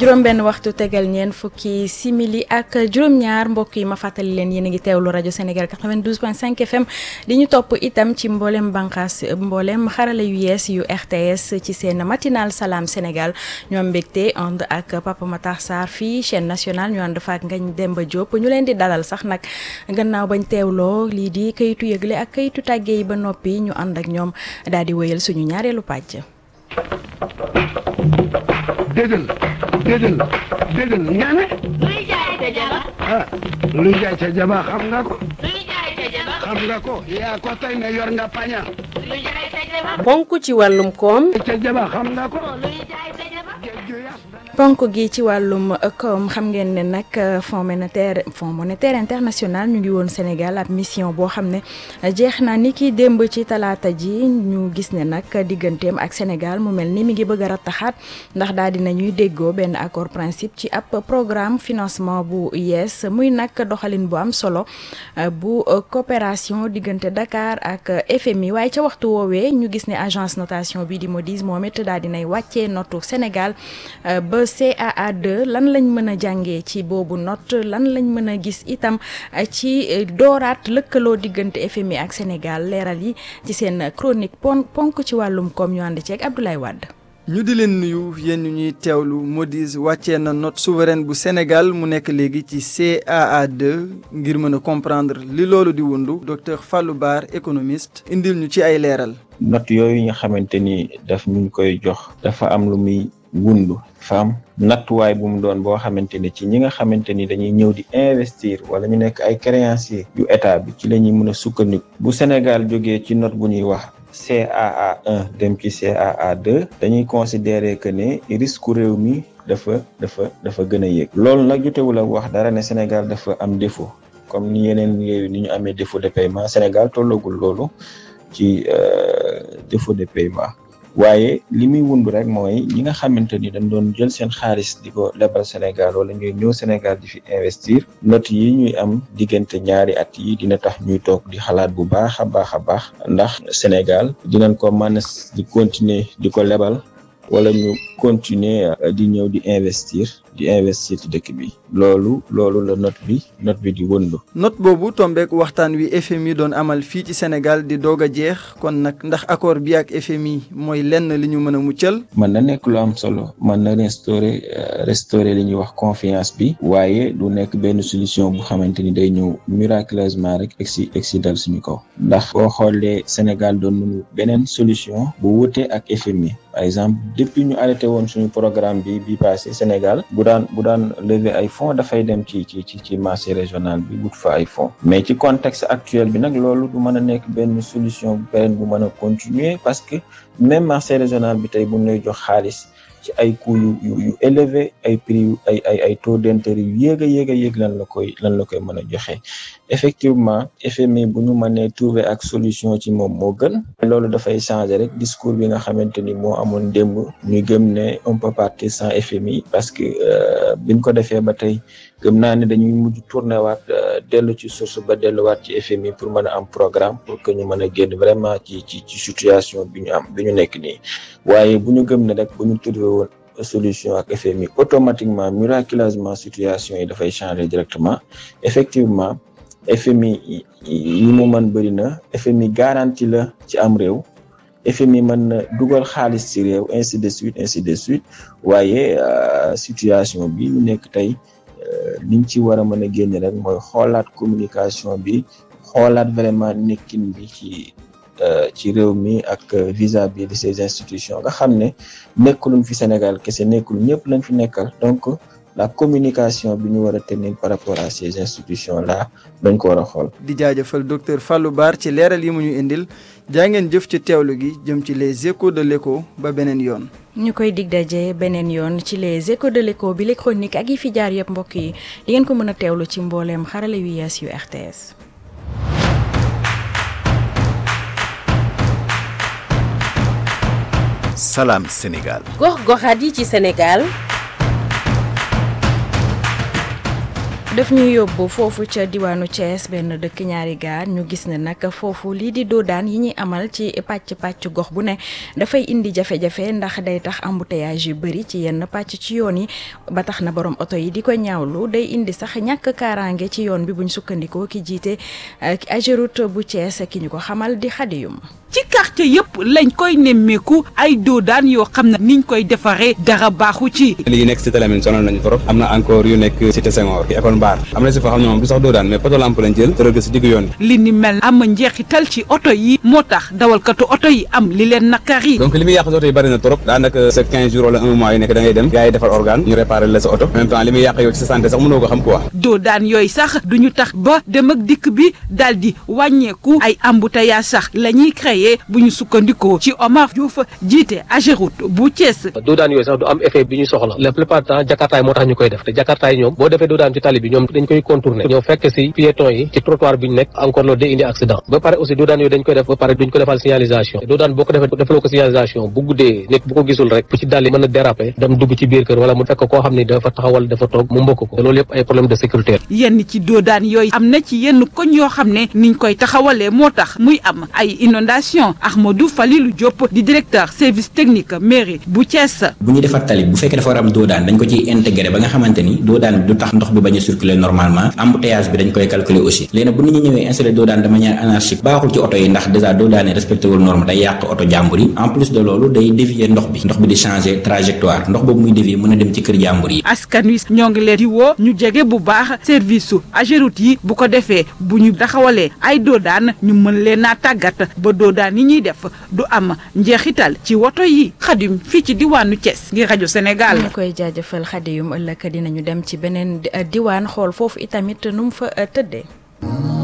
juróom-benn waxtu tegal ñeen fukki simili ak juróom-ñaar mbokk yi ma fàttali leen yéen a ngi teewlu rajo Sénégal 92.5 FM di ñu topp itam ci mboolem bànqaas mboolem xarala yu yees yu RTS ci seen matinal salaam Sénégal ñoom mbégte ànd ak Papa Matar Sarr fii chaîne nationale ñu ànd fa ak Ngagne Demba Diop ñu leen di dalal sax nag gannaaw bañ teewloo lii di kayitu yëgle ak kayitu tàggee yi ba noppi ñu ànd ak ñoom daal di wéyal suñu ñaareelu pàcc. déggal déggal déggal nga ne luy jaay ca jaba ah luy jaay ca jaba xam nga ko luy jaay ca jaba xam nga ko yaa ko tey ne yor nga paña luy jaay ca jaba ponk ci wàllum koom ca jaba xam nga ko luy jaay ca jaba géej ju yas ponk gi ci wàllum koom xam ngeen ne nag fonds monétaire fonds monétaire international ñu ngi woon Sénégal ab mission boo xam ne jeex na ni ki démb ci talaata ji ñu gis ne nag digganteem ak Sénégal mu mel ni mi ngi bëgg a rattaxaat ndax daal di nañuy déggoo benn accord principe ci ab programme financement bu yees muy nag doxalin bu am solo bu coopération diggante Dakar ak FMI waaye ca waxtu woowee ñu gis ne agence notation bi di Moody's moom it daal di nay wàccee notu Sénégal ba CAA2 lan lañ mën a jàngee ci boobu note lan lañ mën a gis itam ci dooraat lëkkaloo diggante FMI ak Sénégal leeral yi ci seen chronique pon ponk ci wàllum koom ñu ànd ceeg Abdoulaye Wade. ñu di leen nuyu yéen ñu ñuy teewlu Moody's wàccee na note souveraine bu Sénégal mu nekk léegi ci CAA2 ngir mën a comprendre li loolu di wundu docteur Fallou Bar économiste indil ñu ci ay leeral. note yooyu nga xamante ni daf ñu koy jox dafa am lu muy wundu dafa am nattuwaay bu mu doon boo xamante ni ci ñi nga xamante ni dañuy ñëw di investir wala ñu nekk ay créanciers yu état bi ci la ñuy mën a sukkandiku bu Sénégal jógee ci note bu ñuy wax. CAA 1 dem ci CAA 2 dañuy considérer que ne risque réew mi dafa dafa dafa gën a yéeg loolu nag jotewul ak wax dara ne Sénégal dafa am défaut comme ni yeneen réew ni ñu amee défaut de paiement Sénégal tollagul loolu ci défaut de paiement waaye li muy wund rek mooy ñi nga xamante ni dañ doon jël seen xaalis di ko lebal Sénégal wala ñuy ñëw Sénégal di fi investir note yi ñuy am diggante ñaari at yi dina tax ñuy toog di xalaat bu baax a baax a baax ndax Sénégal dinañ ko mën di continuer di ko lebal wala ñu continuer di ñëw di investir di investir ci dëkk bi loolu loolu la note bi note bi di wëndu note boobu tombeek waxtaan wi FMI doon amal fii ci Sénégal di doog a jeex kon nag ndax accord bi ak FMI mooy lenn li ñu mën a muccal mën na nekk lu am solo mën na restaurer restaurer li ñuy wax confiance bi waaye du nekk benn solution bu xamante ni day ñëw miraculeusement rek egsi egsi dal suñu kaw ndax boo xoolee Sénégal doon nañu beneen solution bu wute ak FMI par exemple depuis ñu arrêté woon suñu programme bi bi passé Sénégal bu daan bu daan lever ay fonds dafay dem ci ci ci ci marché régional bi wut fa ay fonds mais ci contexte actuel bi nag loolu du mën a nekk benn solution bu pérenne bu mën a continuer parce que même marché régional bi tey bu ñu lay jox xaalis ci ay coûts yu yu yu élevé ay prix yu ay ay ay taux d'intérêt yu yéeg a yéeg a yéeg lan la koy lan la koy mën a joxe effectivement FMI bu ñu mënee trouver ak solution ci moom moo gën loolu dafay changer rek discours bi nga xamante ni moo amoon démb ñu gëm ne on peut partir sans FMI parce que biñ ko defee ba tey gëm naa ne dañuy mujj tourner waat dellu ci source ba delluwaat ci FMI pour mën a am programme pour que ñu mën a génn vraiment ci ci ci situation bi ñu am bi ñu nekk nii waaye bu ñu gëm ne rek bu ñu trouver woon solution ak FMI automatiquement miraculeusement situation yi dafay changer directement effectivement FMI yi mu mën bëri na FMI garantie la ci am réew FMI mën na dugal xaalis ci réew ainsi de suite ainsi de suite waaye situation bi ñu nekk tey liñ ci war a mën a génne rek mooy xoolaat communication bi xoolaat vraiment nekkin bi ci ci réew mi ak vis-à-vis de ces institutions nga xam ne nekkuluñ fi Sénégal kese nekkul ñëpp lañ fi nekkal donc la communication bi ñu war a tenir par rapport à ces institutions là dañ ko war a xool. di jaajëfal docteur Fallou Bar ci leeral yi mu ñu indil jaa ngeen jëf ci teewlu gi jëm ci les échos de l'écho ba beneen yoon. ñu koy dig daje beneen yoon ci les échos de l'écho bi les chroniques ak yi fi jaar yëpp mbokk yi di ngeen ko mën a teewlu ci mbooleem xarale yu yees yu RTS. Salam Sénégal. gox goxaat yi ci Sénégal daf ñuy yóbbu foofu ca diwaanu Thiès benn dëkk ñaari gaar ñu gis ne nag foofu lii di doodaan yi ñuy amal ci pàcc pàcc gox bu ne dafay indi jafe-jafe ndax day tax embouteillage yu bëri ci yenn pàcc ci yoon yi ba tax na borom oto yi di ko ñaawlu day indi sax ñàkk kaaraange ci yoon bi buñ sukkandikoo ki jiite Ageroute bu Thiès ki ñu ko xamal di xadiyum ci quartier yëpp lañ koy nemmeeku ay doodaan yoo xam ne niñ koy defaree dara baaxu ci. lii nekk cité Lamine sonal nañu trop am na encore yu nekk cité Senghor ci école Mbar am na si foo xam ne moom du sax doodaan mais poto lampe lañ jël tëral ko si diggu yoon bi li ni mel am njeexital ci oto yi moo tax dawalkatu oto yi am li leen nakari. donc li muy yàq si oto yi bëri na trop daanaka sa 15 jours wala un mois yi nekk da ngay dem gars yi defar organe ñu réparer la sa oto en même temps li muy yàq yow ci sa santé sax mënoo ko xam quoi doodaan yooyu sax duñu tax ba dem ak dikk bi daal di wàññeeku ay embouteillage sax la ñuy créer bu ñu sukkandikoo ci Omar Diouf jiite Ageroute bu Thiès. doodaan yooyu sax du am effet bi ñu soxla la plupart du temps jakartaay moo tax ñu koy def te jakartaay ñoom boo defee doodaan ci tali bi ñoom dañ koy contourner ñoo fekk si piéton yi ci trottoir bi ñu nekk encore loolu day indi accident ba pare aussi doodaan yooyu dañ koy def ba pare duñ ko defal signalisation te doodaan boo ko defee defaloo ko signalisation bu guddee nit bu ko gisul rek bu ci dalli mën a déraper dem dugg ci biir kër wala mu fekk koo xam ni dafa taxawal dafa toog mu mbëkk ko te loolu yëpp ay problème de sécurité yenn ci doodaan yooyu am na ci yenn koñ yoo xam ne niñ koy taxawalee moo tax muy am ay inondation Ahmadou Falilou Diop di directeur service technique mairie bu Thiès. bu ñu defar tali bu fekkee dafa war a am doodaan dañ ko ciy intégré ba nga xamante ni doodaan bi du tax ndox bi bañ a circuler normalement embouteillage bi dañ koy calculer aussi léegi nag bu nit ñi ñëwee installé doodaan de manière anarchique baaxul ci oto yi ndax déjà doodaan yi respecté wul norme day yàq oto jàmbur yi en plus de loolu day dévier ndox bi ndox bi di changer trajectoire ndox boobu muy dévier mën a dem ci kër jàmbur yi. askan wi ñoo ngi leen di woo ñu jege bu baax service su Ageroute yi bu ko defee bu ñu taxawalee ay doodaan ñu mën leen a tàggat ba doodaan yi ñuy def du am njeexital ci woto yi xadim fii ci diwaanu Thiès ngir rajo Sénégal. ñu koy jaajëfal xadiyum ëllëg dinañu dem ci beneen diwaan xool foofu itamit nu mu fa tëddee.